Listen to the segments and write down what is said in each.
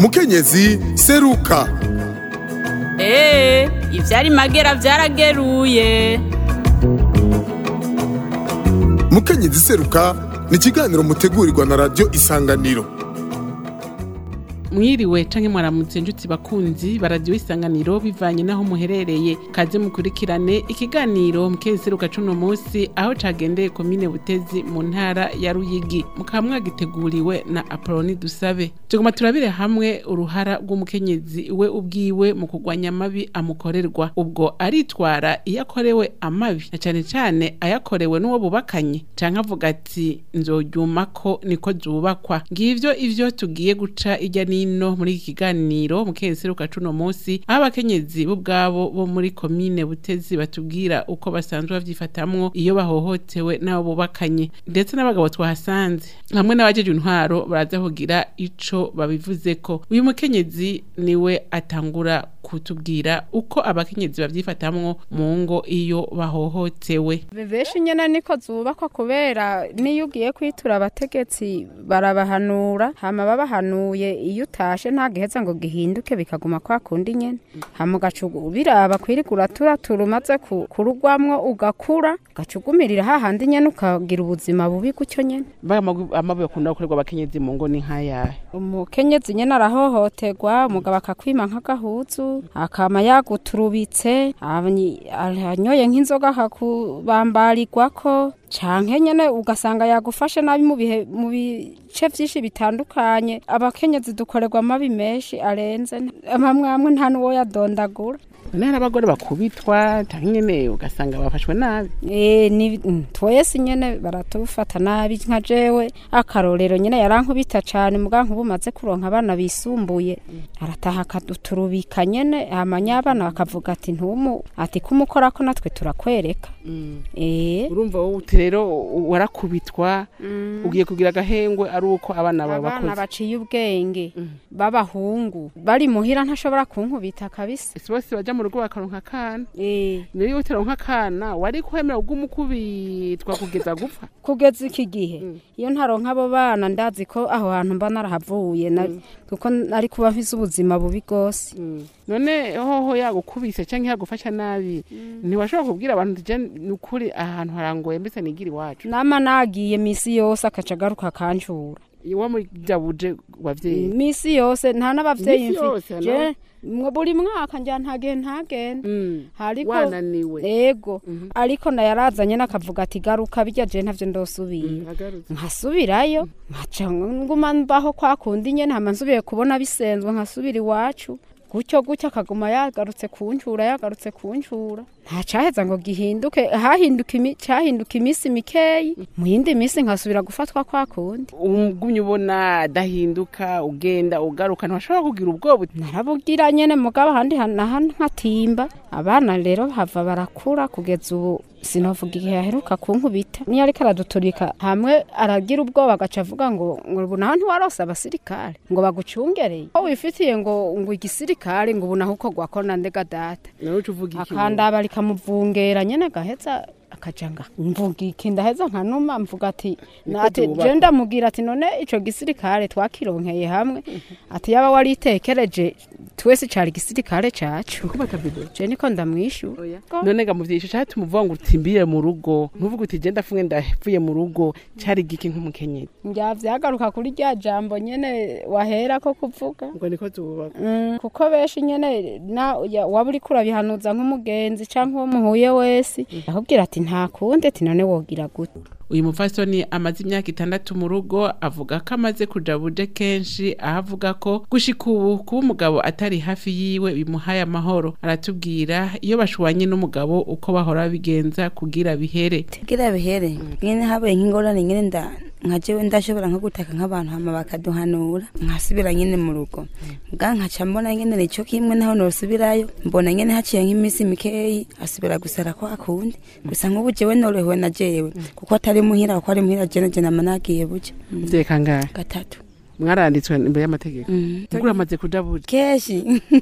mukenyezi seruka eee ivyari magera vyarageruye mukenyezi seruka ni ikiganiro mutegurirwa na radiyo isanganiro mwiriwe canke mwaramutse njuti bakunzi baradiyo isanganiro bivanye n'aho muherereye kaze mukurikirane ikiganiro mukeseruka cuno musi aho cagendeye komine butezi mu ntara ya ruyigi mukaba mwagiteguriwe na apoloni dusabe tuguma turabire hamwe uruhara rw'umukenyezi we ubwiwe mu kurwanya amabi amukorerwa ubwo aritwara iyo akorewe amabi na cane cane ayakorewe n'uwo bubakanye canke avuga ati nzoryumako niko zubakwa ngivyo ivyo tugiye guca irya nino muri iki kiganiro mukeseruka cuno musi aho abakenyezi bo ubwabo bo muri komine butezi batubwira uko basanzwe bavyifatamwo iyo bahohotewe n'abo bubakanye ndetse n'abagabo twahasanze hamwe n'abajeje intwaro baraza kugira ico babivuzeko uyu mukenyezi niwe atangura kutubwira uko abakenyezi bavyifatamwo mu ngo iyo bahohotewe benshi nyene niko zubakwa kubera niyo ugiye kwitura abategetsi barabahanura hama babahanuye iyo utashe nta giheza ngo gihinduke bikaguma kwa kundi nyene hama ugaca biraba kwirirwa uraturatura umaze ku- kurugwamwo ugakura ugaca ugumirira hahandi nyene ukagira ubuzima bubi gutyo nyene amabi bakunda gukorerwa abakenyezi mu ngo ni nk'ayahe umukenyezi nyene arahohoterwa umugabo akakwima nk'agahuzu akama yaguturubitse abanyi- anyoye nk'inzoga akakubambarirwako canke nyene ugasanga yagufashe nabi mu bihe mu bice vyinshi bitandukanye abakenyezi dukorerwa amabi menshi arenze amwe amwe nta n'uwo yadondagura none hari abagore bakubitwa canke nyene ugasanga bafashwe nabi Eh, ni mm, twese nyene baratufata nabi nka jewe akarorero nyene yarankubita cane muga nkubu maze kuronka abana bisumbuye arataha akaduturubika nyene amanya abana bakavuga ati ntumu ati kumukorako natwe turakwereka eh urumva wowe uti rero warakubitwa ugiye kugira agahengwe ari uko abana bawe abana bakuze baciye ubwenge b'abahungu bari muhira ntashobora kunkubita kabisa ese bose baja mu rugo bakaronka akana eh rero iyo utaronka akana wari kwemera ugumukubitwa kugeza gupfa kugeza iki gihe iyo ntaronka abo bana ndazi ko aho hantu mba narahavuye na- kuko nari kuba mfise ubuzima bubi bwose none hoho yagukubise canke yagufasha nabi ntiwashobora kubwira abantu tije ni ukuri aha hantu harangoye mbese nigira iwacu nama nagiye misi yose akaca agaruka akancura iwa muri jabuje wavyeyi misi yose nta n'abavyeyi Imisi yose, mfi je mwe buri mwaka njya ntagihe ntagenda Mm. hariko wananiwe ego ariko nayarazanye nakavuga ati garuka bijya je ntavyo ndosubira agarutse nkasubirayo nkaca nguma mbaho kwa kundi nyene hama nsubiye kubona bisenzwe nkasubira iwacu gutyo gutyo akaguma yagarutse kuncura yagarutse kuncura nta caheza ngo gihinduke hahinduka imi- cahinduka iminsi mikeyi mu yindi minsi nkasubira gufatwa kwa kundi ugumye ubona adahinduka ugenda ugaruka ntiwashobora kugira ubwoba uti, narabugira nyene mugabo ahandi ha- naha nkatimba abana rero hava barakura kugeza ubu sinovuga igihe yaheruka kunkubita niyo ariko araduturika hamwe aragira ubwoba agaca avuga ngo ngo ubu naho ntiwarose abasirikare ngo bagucungereye ko wifitiye ngo ngo igisirikare ngo ubu naho uko gwakona ndega data nawe uca uvuga iki akandaba rikamuvungera nyene gaheza akaja nga mvuga iki ndaheza nkanuma mvuga ati ati byubaka. je ndamubwira ati none ico gisirikare twakironkeye hamwe ati yaba waritekereje twese cari igisirikare cacu uko batabido je niko ndamwishura none ga muvyishi cari tumuvuga ngo utimbire mu rugo ntuvuga uti je ndafunge ndavuye mu rugo cari giki nk'umukenyezi njya vyagaruka kuri rya jambo nyene wahera ko kuvuga ngo niko tububaka Mm, kuko benshi nyene na ya- waba uriko urabihanuza nk'umugenzi canke uwo muhuye wese akubwira ati nta kundi ati none wogira gute uyu mupfasoni amaze imyaka itandatu mu rugo avuga ko amaze kuja buje kenshi aho avuga ko gushika ubu kuba umugabo atari hafi yiwe bimuhaye amahoro aratubwira iyo bashwanye n'umugabo uko bahora babigenza kugira bihere kugira bihere nyene habaye nk'ingorane nyene nda nka jewe ndashobora nko gutaka nk'abantu hama bakaduhanura nkasubira nyene mu rugo bwa nkaca mbona nyene nico kimwe naho nosubirayo mbona nyene haciye nk'iminsi mikeyi asubira gusara kwa kundi gusa nk'ubu jewe norohewe na jewe kuko atari muhira kuko ari muhira jene je nama nagiye buja muvyeyi kangahe gatatu mwaranditswe imbere y'amategeko ubwo uramaze kuja buja kenshi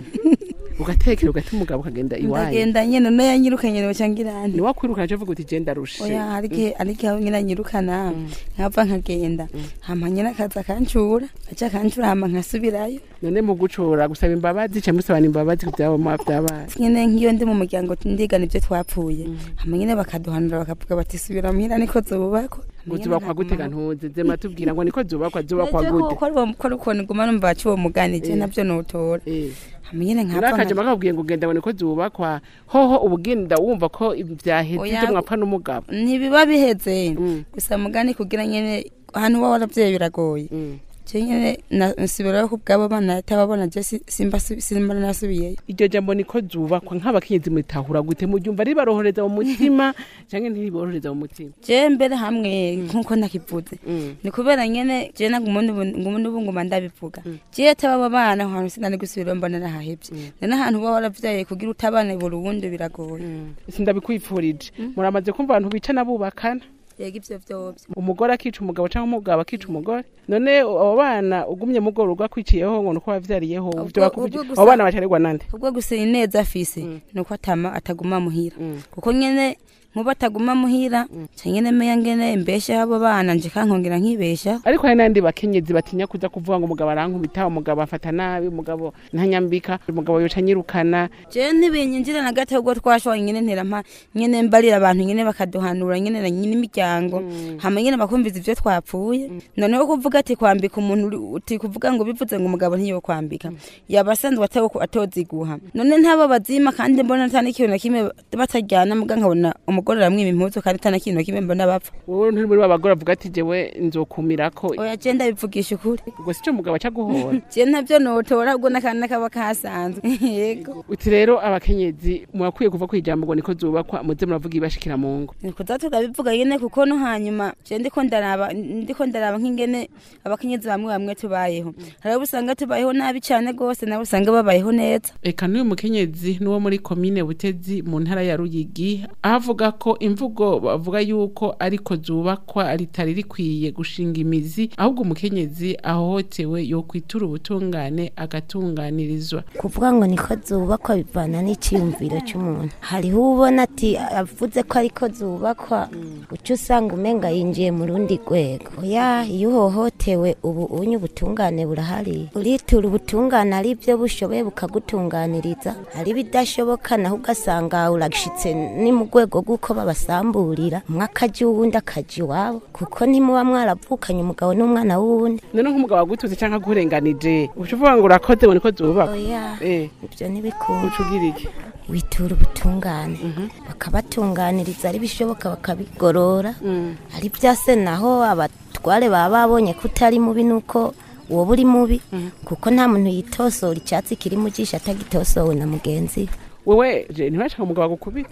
ugatekera ugata umugabo ukagenda iwanyu ndagenda nyene no yanyirukanye noca ngirane niwakwirukana cyo vuga uti je ndarushe oya harike harike aho nyina nyirukana nkava nkagenda hama nyina akaza akancura aca akancura hama nkasubirayo none mu gucura gusaba imbabazi cyangwa musabana imbabazi ku byabo mwa byabaye nyene nk'iyo ndi mu muryango ndigana ibyo twapfuye hama nyene bakaduhanura bakavuga bati subira muhira niko zubakwa ngo zubakwa gute ga ntuze zema tubwira ngo niko zubakwa zubakwa gute ko ari ukuntu nguma numva baca uwo mugani je navyo notora Eh. hama nyene nkapfa urakaje nka- bakabwiye ngo ugenda ngo niko zubakwa hoho ubugenda wumva ko byaheze Oya. ibyo mwapfa n'umugabo ntibiba biheze Mm. gusa mugani kugira nyene ahantu uba waravyeyi biragoye Mm. je nyene na- nsubirayo ku bwabo bana atababona je si- simba su- simba nasubiyeyo iryo jambo niko zubakwa nk'abakenyezi mutahura gute muryumva ribarohereza mu mutima cyangwa ntiriborohereza mu mutima je mbere hamwe nkuko nakivuze Mm. ni kubera nyene je ngumundi ubu nguma ndabivuga je atababa bana ahantu sinari gusubirayo mbona nahahevye none ahantu uba waravyaye kugira utabana burundi biragoye sindabikwifurije muramaze kumva abantu bicana bubakana yega ivyo vyovyo umugore akica umugabo cyangwa umugabo akica umugore none abo bana ugumye mugore urwakwiciyeho ngo nuko wavyariyeho Ubwo- ivyo bakubwira ubwo gusa- abo bana bacarerwa nande ubwo gusa ineza afise nuko atama ataguma muhira kuko nyene nkuba ataguma muhira ca nyene meya ngene mbesha abo bana nje kankongera nkibesha ariko hari n'andi bakenyezi batinya kuza kuvuga ngo umugabo arankubita umugabo afata nabi umugabo ntanyambika umugabo yoca anyirukana je ntibinyinjira na gato ubwo twashoboye nyene nterampa nyene mbarira abantu nyene bakaduhanura nyene na nyine imiryango hama nyene bakumviza ivyo twapfuye noneho kuvuga ati kwambika umuntu uri- uti kuvuga ngo bivuze ngo umugabo ntiyo kwambika yaba asanzwe atawo atoziguha none ntabo bazima kandi mbona atana ikintu na kimwe batajyana muga nkabona umugore aramwima impuzu kandi atana ikintu na kimwe mbona bapfa wowe nturi muri babagore avuga ati jewe nzokumirako oya je ndabivugisha ukuri ubwo sico umugabo aca guhora je ntavyo notora ubwo n'akandi kaba kasanzwe yego uti rero abakenyezi murakwiye kuva ku ijambo ngo niko zubakwa muze muravuga ibashikira mu ngo nikuza turabivuga nyene kuko no hanyuma je ndiko ndaraba ndiko ndaraba nk'ingene abakenyezi bamwe bamwe tubayeho hari abo usanga tubayeho nabi cane gose nabo usanga babayeho neza eka n'uyu mukenyezi n'uwo muri komine butezi mu ntara ya ruyigi aho avuga ko imvugo bavuga yuko ariko zubakwa ritari rikwiye gushinga imizi ahubwo umukenyezi ahohotewe yokwitura ubutungane agatunganirizwa kuvuga ngo niko zubakwa bivana n'iciyumviro cy'umuntu hariho ubona ati avuze ko ariko zubakwa uca usanga umenga yinjiye mu rundi rwego oya iyo uhohotewe ubu unye ubutungane burahari uritura ubutungane ari byo bushoboye bukagutunganiriza hari ibidashoboka naho ugasanga urashitse ni mu rwego rw'uko babasamburira umwe akajya uwundi akajya iwabo kuko ntimuba mwaravukanye umugabo n'umwana w'uwundi none nk'umugabo agututse cyangwa agurenganije uca uvuga ngo urakoze ngo niko zubakwa oya eh ibyo ntibikunda uca ugira iki witura ubutungane bakabatunganiriza ari bishoboka bakabigorora ari byase naho abatware baba babonye ko utari mubi nuko uwo buri mubi kuko nta muntu yitosora icyatsi kiri mu jisho atagitosowe na mugenzi we wewe je ntibashaka umugabo agukubite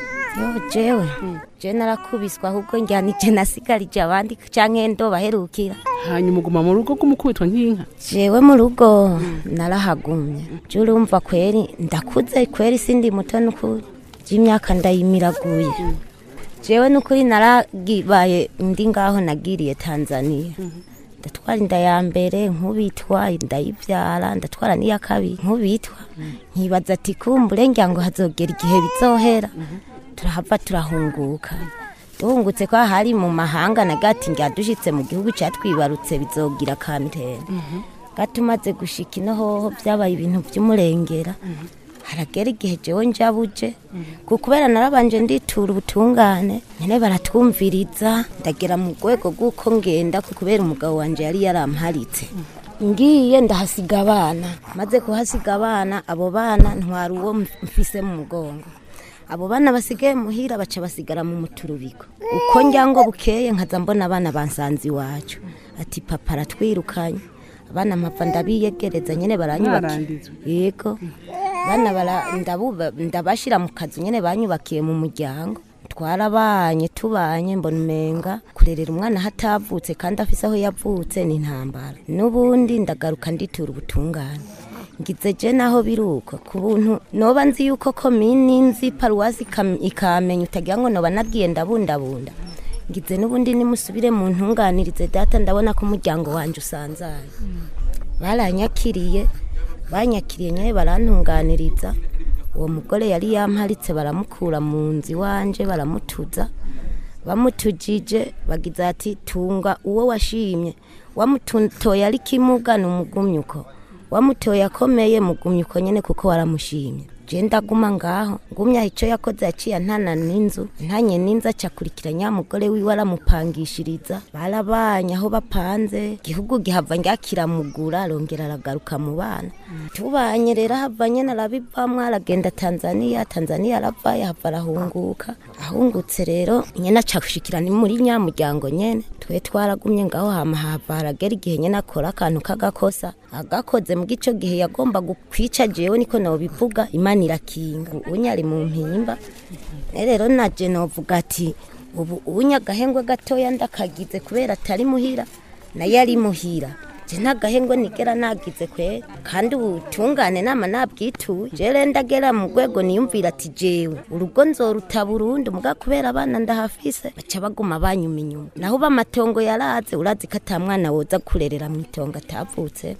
yo jewe je narakubiswe ahubwo njyanije nasigarije abandi canke ndo baherukira hanyuma uguma mu rugo rw'umukubitwa nk'inka jewe mu rugo narahagumye je urumva kweri ndakuze kweri sindi muto nukuri j'imyaka ndayimiraguye jewe nukuri naragibaye ndi ngaho nagiriye tanzania ndatwara inda ya mbere nkubitwa ndayibyara ndatwara n'iya kabiri nkubitwa nkibaza ati kumbure ngira ngo hazogera igihe bizohera turahava turahunguka duhungutse ko hari mu mahanga na gati ngira dushitse mu gihugu cyatwibarutse bizogira kamitene gato umaze gushika ino hoho byabaye ibintu by'umurengera haragera igihe jewe njabuje ku kubera narabanje nditura ubutungane nyene baratwumviriza ndagera mu rwego rw'uko ngenda ku kubera umugabo wanje yari yaramparitse ngiye ndahasiga abana maze kuhasiga abana abo bana ntwara uwo mfise mu mugongo abo bana basigaye muhira baca basigara mu muturubiko uko njya ngo bukeye nkaza mbona abana bansanze iwacu ati papa aratwirukanye abana mpapfa ndabiyegereza nyene baranyubaka Mwaranditswe. yego bana bara- ndabuba- ndabashira mu kazu nyene banyubakiye mu muryango twarabanye tubanye mbona umenga kurerera umwana hatavutse kandi afise aho yavutse ni intambara n'ubundi ndagaruka nditura ubutungane ngize je naho biruko ku buntu noba nzi yuko komini nzi paruwasi ikam- ikamenya utagira ngo noba nabwiye ndabundabunda ngize n'ubundi nimusubire mu ntunganirize data ndabona ko umuryango wanjye usanzaye baranyakiriye banyakiriye nyawe barantunganiriza uwo mugore yari yamparitse baramukura mu nzu iwanje baramutuza bamutujije bagize ati tunga uwo washimye wamutoye ari kimuga ni umugumyuko wamutoye akomeye mugumyuko nyine kuko waramushimye je ndaguma ngaho ngumya icyo yakoze yaciye antana n'inzu ntanye n'inzu acakurikira nyamugore wiwe aramupangishiriza barabanye aho bapanze igihugu gihava ngikiramugura arongera aragaruka mu bana tubanye rero hava nyene arabivamwo aragenda tanzaniya tanzaniya aravayo hava arahunguka ahungutse rero nyene acagushikira ni muri nyamuryango nyene twe twaragumye ngaho hama hava haragera igihe nyene akora akantu k'agakosa agakoze mu gico gihe yagomba kwica jewe niko nobivuga imana irakinga unyari mu mpimba rero naje novuga ati ubu unyagahengwe gatoya ndakagize kubera atari muhira nayo ari muhira je ntagahengwe nigera nagize kwe kandi ubutungane nama nabwituye jere ndagera mu rwego niyumvira ati jewe urugo nzoruta burundu muga kubera abana ndahafise baca baguma banyuma inyuma naho uba amatongo yaraze urazi ko ata mwana woza kurerera mu itongo atavutse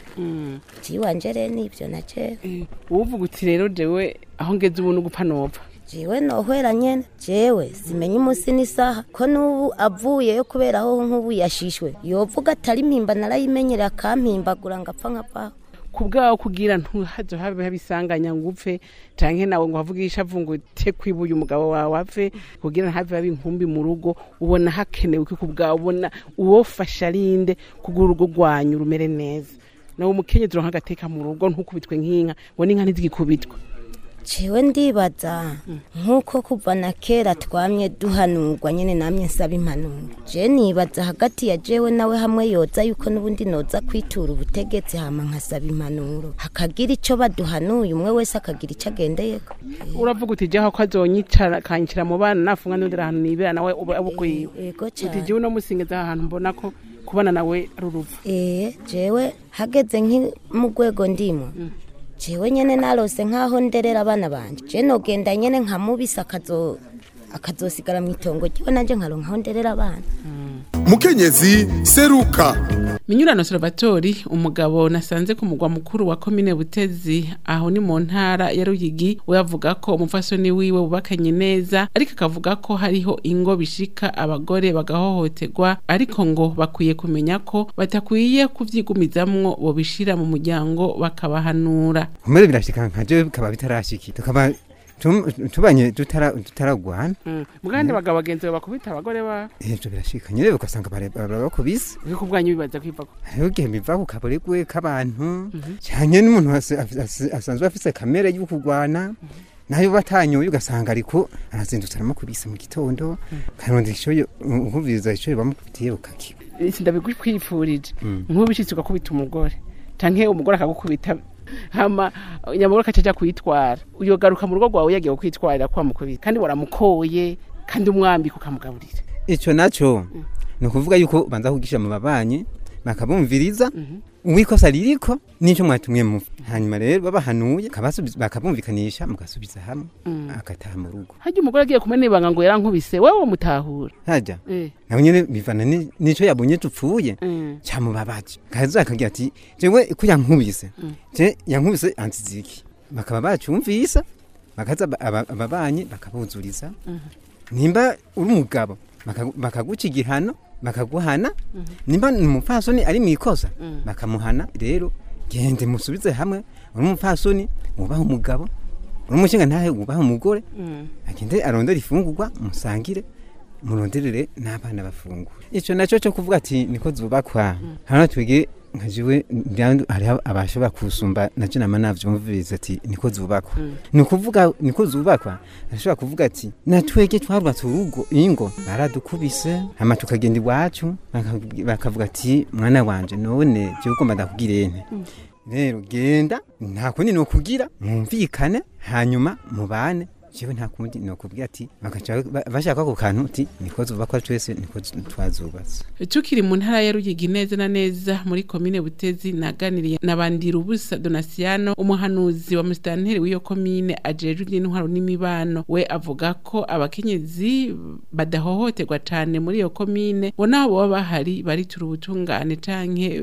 jiwanje rero nivyo na jewe uvuga uti rero jewe aho ngeze ubu n'ugupfa nopfa jewe nohwera nyene jewe simenye umunsi n'isaha ko n'ubu avuyeyo kubera aho nk'ubu yashishwe yovuga atari mpimba narayimenyereye akampimbagura ngapfa nkavaho ku bwawe kugira ntuhazo habe habisanganya ngo upfe canke nawe ngo wavugisha avunga ute kwibuye umugabo wawe apfe kugira ntave habe inkumbi mu rugo ubona hakenewe iki ku bwawe ubona uwofasha arinde kugira urugo rwanyu rumere neza nawe umukenyezi uronka agateka mu rugo ntukubitwe nk'inka ngo n'inka ntizigikubitwe jewe ndibaza nk'uko kuva na kera twamye duhanurwa nyene namye nsaba impanuro je nibaza hagati ya jewe nawe hamwe yoza yuko n'ubundi noza kwitura ubutegetsi hama nkasaba impanuro hakagira ico baduhanuye umwe wese akagira ico agendeyeko uravuga uti jaho ko azonyicara akanyicira mu bana nafunga n'undi ahantu nibera nawe uba abukwiwe ego uti cane jewe no musingeza aha hantu mbona ko kubana nawe ari urupfu ee jewe hageze nki mu rwego ndimo jewe nyene narose nk'aho nderera abana banje je nogenda nyene nkamubisa akazo akazosigara mu itongo ryiwe nanje nkaronka aho nderera abana mukenyezi seruka minyurano salvatori umugabo nasanze ku mugwa mukuru wa komine butezi aho ni mu ntara ya ruyigi we avuga ko umufasoni wiwe bubakanye neza ariko akavuga ko hariho ingo bishika abagore bagahohoterwa ariko ngo bakwiye kumenya ko batakwiye kuvyigumizamwo bobishira mu muryango bakabahanura kumere birashika nkaje bikaba bitarashiki tukaba tum- tubanye tutara- tutaragwana Mm. mugandi bagabo bagenzi bawe bakubita abagore ba ivyo birashika nyene ugasanga bare- bara- bakubise ariko ubwanyu bibaza kwivako hariho igihe biva ku kaburegwe k'abantu cyane n'umuntu ase- afise- ase- asanzwe afise kamere yo kugwana nayo batanyoye ugasanga ariko arazindutse aramukubise mu gitondo karondera ico yo- ukuviriza ico bamukubitiye ukakiba sindabigukwifurije nk'ubishitse ugakubita umugore canke umugore akagukubita hama nyamugore akacaja kwitwara uyogaruka mu rugo rwawe yagiye kwitwarira kwa mukubita kandi waramukoye kandi umwambika ukamugaburira ico naco ni ukuvuga yuko banza kugisha mu babanyi bakabumviriza uwikosa ririko nico mwatumwe mu hanyuma rero babahanuye kabasubiza- bakabumvikanisha mugasubiza hamwe agataha mu rugo harya umugore agiye kumena ibanga ngo yarankubise wewe mutahura haja eh. nawe nyene bivana ni- nico yabonye tupfuye mm. cyamubabaje kaza akagira ati jewe ko yankubise je yankubise antiziki bakaba bacumvisa bakaza aba- aba- ababanyi bakabuzuriza nimba uri umugabo bakagu- bakaguca igihano bakaguhana nimba ni umupfasoni ari mu ikosa bakamuhana rero gende musubize hamwe uri umupfasoni wubaha umugabo uri umushinga ntahe wubaha umugore agende arondera ifungurwa musangire muronderere n'abana bafungura ico naco cyo kuvuga ati niko zubakwa hano twige nkajiwe ndandu hariho abashobora kusumba naje nama navyumviriza ati niko zubakwa ni ukuvuga niko zubakwa ashobora kuvuga ati natwege twarubatse urugo ingo baradukubise hama tukagenda iwacu baka- bakavuga ati mwana wanje none je ugomba ndakubwire ente rero genda nta kundi ni ukugira mwumvikane hanyuma mubane jewe nta kundi nokubwira ati bagaca ba- bashaka ako kantu uti niko zubakwa twese niko z- twazubatse tukiri mu ntara ya ruyigi neza na neza muri komine butezi naganiriye na bandirubusa donasiano umuhanuzi wa musitanteri w'iyo komine ajejwe iby'intwaro n'imibano we avuga ko abakenyezi badahohoterwa cane muri iyo komine bo nabo baba bahari baritura ubutungane canke eh,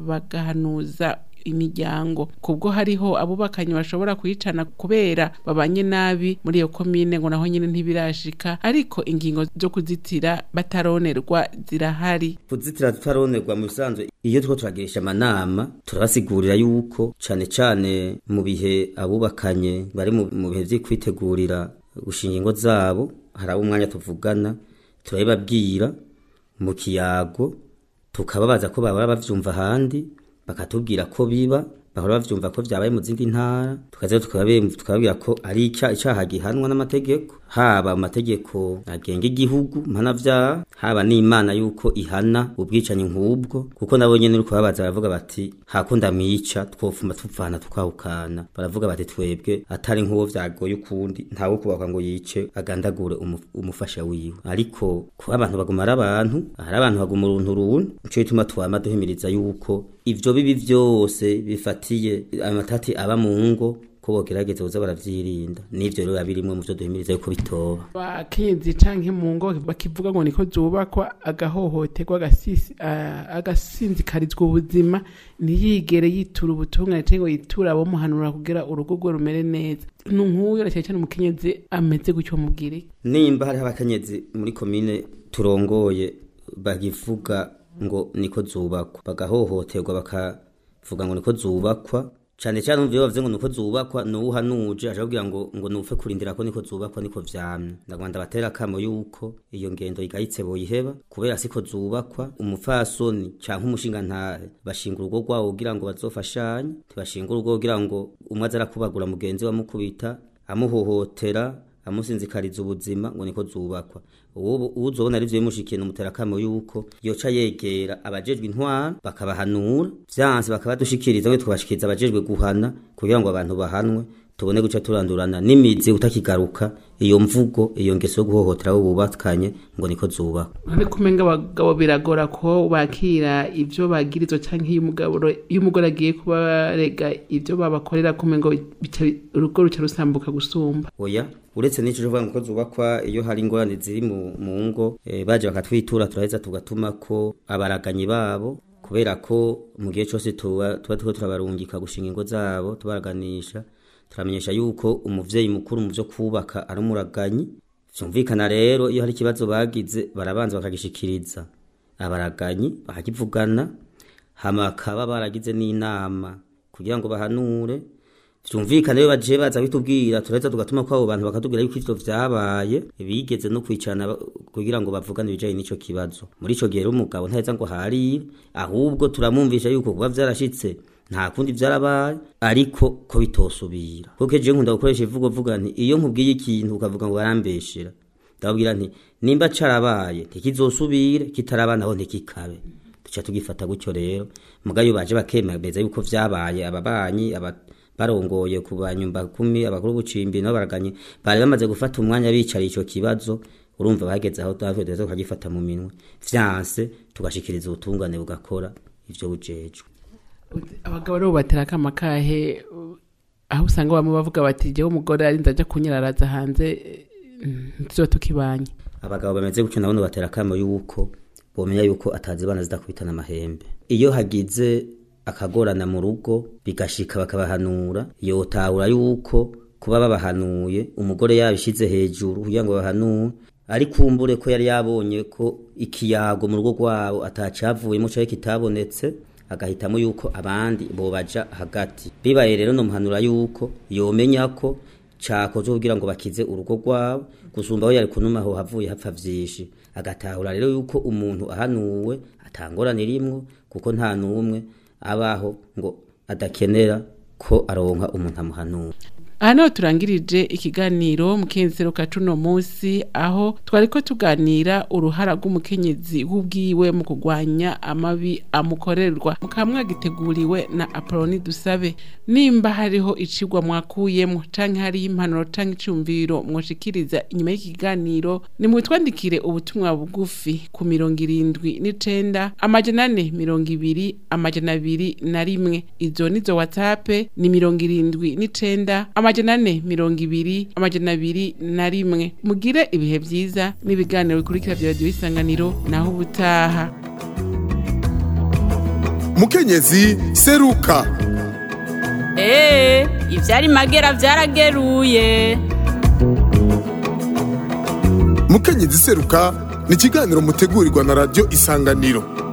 bagahanuza imiryango kubwo hariho abubakanye bashobora kuyicana kubera babanye nabi muri iyo komine ngo naho nyine ntibirashika ariko ingingo zo kuzitira bataronerwa zirahari kuzitira tutaronerwa mu bisanzwe iyo turiko turagirisha amanama turabasigurira yuko cane cane mu bihe abubakanye bari mu mu bihe vyo kwitegurira gushinga ingo zabo hari abo umwanya tuvugana turabibabwira mu kiyago tukababaza ko bahora bavyumva ahandi bakatubwira ko biba bahora bavyumva ko vyabaye mu zindi ntara tukaza tukababe- tukababwira ko ari ica- icaha gihanwa n'amategeko haba mu mategeko agenga igihugu mpanavyaha haba n'imana yuko ihana ubwicanyi nk'ubwo kuko nabo nyene uriko babaza baravuga bati hakunda mwica twofuma tuvana tukahukana baravuga bati twebwe atari nk'uwo vyagoye ukundi ntawe kubakwa ngo yice agandagure umu- umufasha wiwe ariko kuba abantu baguma ari abantu hari abantu baguma uruntu runtu nico gituma twama duhimiriza yuko ivyo bibi vyose bifatiye amatati aba mu ngo ko bogerageza kuza baravyirinda n'ivyo rero biba birimwe mu vyo duhimiriza yuko bitoba abakenyezi canke mu ngo bakivuga ngo niko zubakwa agahohoterwa agasisi- a- agasinzikarizwa ubuzima ntiyigere yitura ubutungane canke ngo yitura abomuhanura kugira urugo rwe rumere neza ni nk'uyo na cyane cyane umukenyezi ameze gutyo mubwire nimba hariho abakenyezi muri komine turongoye bagivuga ngo niko zubakwa bagahohoterwa bakavuga ngo niko zubakwa cane cane umva iyo bavuze ngo niko zubakwa nuwuhanuje aja kubwira ngo ngo nupfe kurindira ko niko zubakwa niko vyamye ndagwanda batera akamo yuko iyo ngendo igayitse boyiheba kubera siko zubakwa umupfasoni canke umushingantahe bashinga urugo rwabo kugira ngo bazofashanye ntibashinga urugo kugira ngo umwe aza arakubagura mugenzi we amukubita amuhohotera amusinzikariza ubuzima ngo niko zubakwa uwo uzobona ari vyo bimushikiye numutera kamo yuko yoca yegera abajejwe intwara bakabahanura vyanse bakabadushikiriza ngo tukabashikiriza abajejwe guhana kugira ngo abantu bahanwe tubone guca turandurana n'imizi utakigaruka iyo mvugo iyo ngeso yo guhohotera abo bubakanye ngo niko zubakwa ariko umenga abagabo biragora ko bakira ivyo bagirizwa canke iyo umugabo iyo umugore agiye kubarega ivyo babakorera kumengo bica- urugo ruca rusambuka gusumba oya uretse n'ico uvuga ngo ko zubakwa iyo hari ingorane ziri mu mu ngo eh, baje bakatwitura turaheza tugatuma ko abaraganyi babo kubera ko mu gihe cyose tuba tuba turiko turabarungika gushinga ingo zabo tubaraganisha turamenyesha yuko umuvyeyi mukuru mu vyo kubaka ari umuraganyi vyumvikana rero iyo hari ikibazo bagize barabanza bakagishikiriza abaraganyi bakakivugana hama bakaba baragize n'inama kugira ngo bahanure vyumvikane iyo baje baza bitubwira turaheza tugatuma ko abo bantu bakatubwira yuko ivyo vyabaye bigeze no kwicarana ba- kugira ngo bavugane ibijanye n'ico kibazo muri ico gihe rero umugabo ntaheza ngo harire ahubwo turamwumvisha yuko kuba vyarashitse nta kundi vyarabaye ariko ko bitosubira kuko je nkunda gukoresha ivugo vuga nti iyo nkubwiye ikintu ukavuga ngo barambeshera ndababwira nti nimba carabaye ntikizosubire kitaraba naho ntikikabe duca tugifata gutyo rero mugayo baje bakemeza yuko vyabaye ababanyi aba barongoye ku banyumba kumi abakuru b'ubucimbi nabo baraganye bari bamaze gufata umwanya bicariye ico kibazo urumva bageze aho natwe duheza tukagifata mu minwe vyanse tugashikiriza ubutungane bugakora ivyo bujejwe abagabo rero batera akama kahe uh, aho usanga bamwe bavuga bati jewe umugore arinze aja kunyararaza hanze eh, ntizoba tukibanye abagabo bameze gutyo nabone batera akamo yuko bomenya yuko atazibana zidakubitana amahembe iyo hagize akagorana mu rugo bigashika bakabahanura yotahura yuko kuba babahanuye umugore yabishize hejuru kugira ngo bahanure ari kumbure ko yari yabonye ko ikiyago mu rugo rwabo atacavuyemo canke kitabonetse agahitamo yuko abandi bobaja hagati bibaye rero nomuhanura yuko yomenya ko cakozwe kugira ngo bakize urugo rwabo gusumba aho yari kunuma aho havuye hapfa vyinshi agatahura rero yuko umuntu ahanuwe atangorane rimwo kuko nta n'umwe abaho ngo adakenera ko aronka umuntu amuhanura aha niho turangirije ikiganiro mukenzero ka cuno munsi aho twariko tuganira uruhara rw'umukenyezi w'ubwiwe mu kurwanya amabi amukorerwa mukaba mwagiteguriwe na apoloni dusabe nimba hariho icigwa mwakuyemo canke hariho impanuro canke icumviro mwoshikiriza inyuma y'ikiganiro nimutwandikire ubutumwa bugufi ku mirongo irindwi n'icenda amajana ane mirongo ibiri amajana abiri na rimwe izo nizo whatsapp ni mirongo irindwi n'icenda amajana ane mirongo ibiri amajana abiri na rimwe mugire ibihe vyiza n'ibiganiro bikurikira vya radiyo isanganiro naho ubutaha mukenyezi seruka Ee, ivyari magera vyarageruye. mukenyezi seruka ni ikiganiro mutegurirwa na radiyo isanganiro